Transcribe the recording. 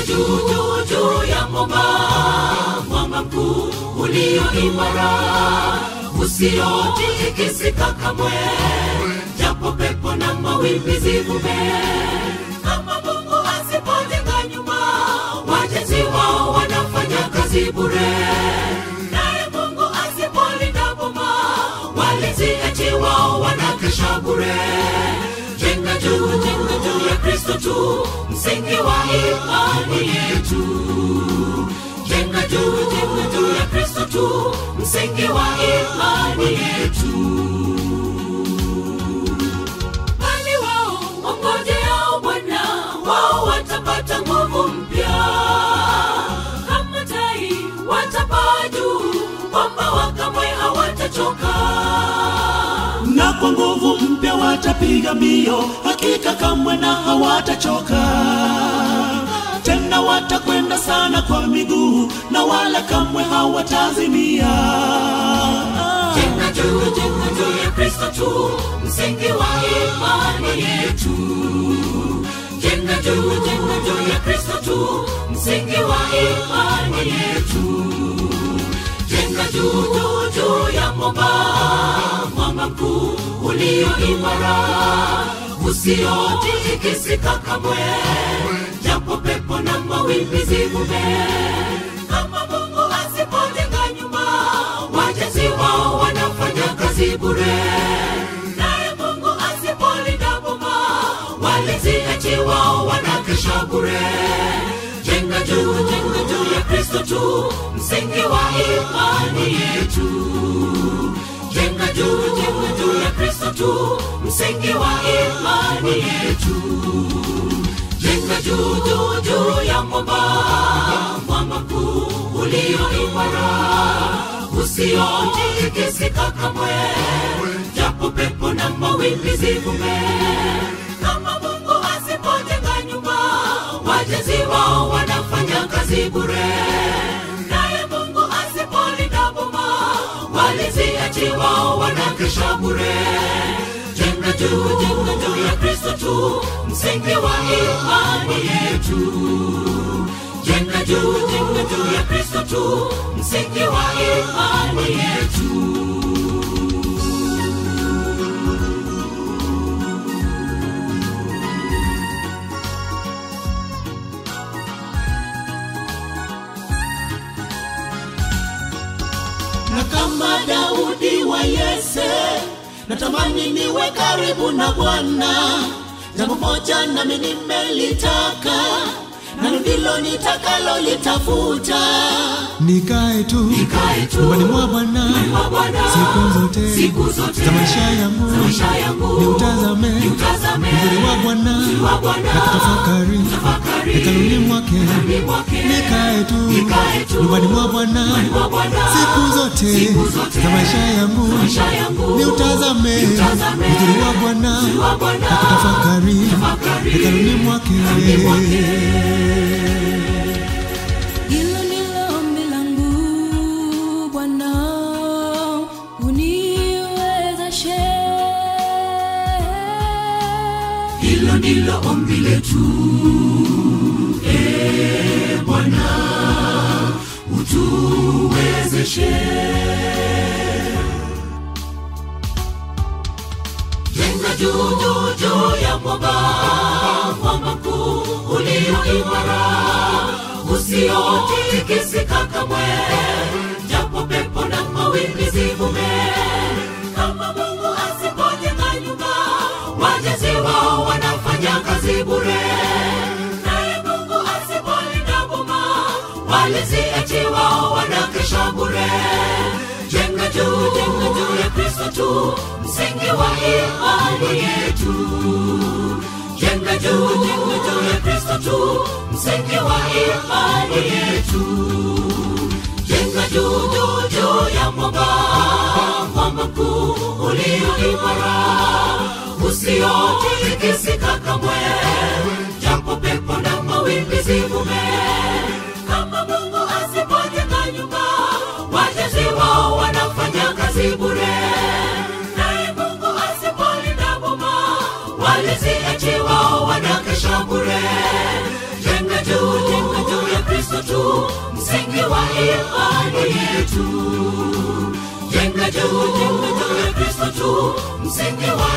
juu juu juu ya mwamba mwamba mkuu ulio imara usiotikisika kamwe japo pepo na mawimbi zivume kama mungu asipojenga nyuma wajenzi wao wanafanya kazi bure naye mungu asipolinda boma walinzi eti wao wanakesha bure jenga juu jenga juu ya kristo tu msingi wa imani yetu jenga juu jenga juu ya kristo tu msingi wa imani yetu bali wao wangojeao bwana wao watapata nguvu mpya kama tai watapaa juu kwamba wakamwe hawatachoka na kwa nguvu mpya watapiga mbio hakika kamwe na hawatachoka tena watakwenda sana kwa miguu na wala kamwe hawatazimia jenga juu jenga juu ya kristo tu msingi wa imani yetu jenga juu jenga juu ya kristo tu msingi wa imani yetu jenga juu juu juu ya mwamba mwamba mkuu ulio imara usiotikisika kamwe japo pepo na mawimbi zivume kama mungu asipojenga nyuma wajenzi wao wanafanya kazi bure naye mungu asipolinda boma walinzi eti wao wanakesha bure jenga juu jenga juu ya kristo tu msingi wa imani yetu jenga juu jenga juu ya kristo tu msingi wa imani yetu jenga juu juu juu ya mwamba mwamba mkuu ulio imara usiotikisika kamwe japo pepo na mawimbi zivume kama mungu asipojenga nyumba wajenzi wao wanafanya kazi bure naye mungu asipolinda boma walinzi eti wao wanakesha bure jenga juu jenga juu ya kristo tu msingi wa imani yetu jenga juu jenga juu ya kristo tu msingi wa imani yetu na kama daudi wa yese natamani niwe karibu na bwana jambo moja nami nimelitaka nalo ndilo nitakalo litafuta nikae tu Nikae tu nyumbani mwa Bwana mwa Bwana siku zote siku zote za maisha yangu za maisha yangu niutazame niutazame uzuri wa Bwana uzuri wa Bwana na kutafakari Tafakari hekaluni mwake hekaluni mwake nikae tu Nikae tu nyumbani mwa Bwana mwa Bwana siku zote siku zote za maisha yangu maisha yangu niutazame Niutazame uzuri wa Bwana uzuri wa Bwana na kutafakari Tafakari hekaluni mwake hekaluni mwake Hilo ndilo ombi langu Bwana, uniwezeshe. hilo ndilo ombi letu e bwana utuwezeshe jenga juu juu juu ya mwamba mwamba mkuu ulio imara usiotikisika kamwe japo pepo na mawimbi zivume kama mungu asipojenga nyumba wajenzi wao wanafanya kazi bure naye mungu asipolinda boma walinzi eti wao wanakesha bure jenga juu jenga juu ya kristo tu msingi wa imani yetu jenga juu jenga juu ya kristo tu msingi wa imani yetu jenga juu juu juu ya mwamba mwamba mkuu ulio imara usiotikisika kamwe japo pepo na mawimbi zivume kama mungu asipojenga nyumba wajenzi wao wanafanya kazi bure naye mungu asipolinda boma walinzi eti wao wanakesha bure jenga juu jenga juu ya kristo tu msingi wa imani yetu jenga juu jenga juu ya kristo tu msingi wa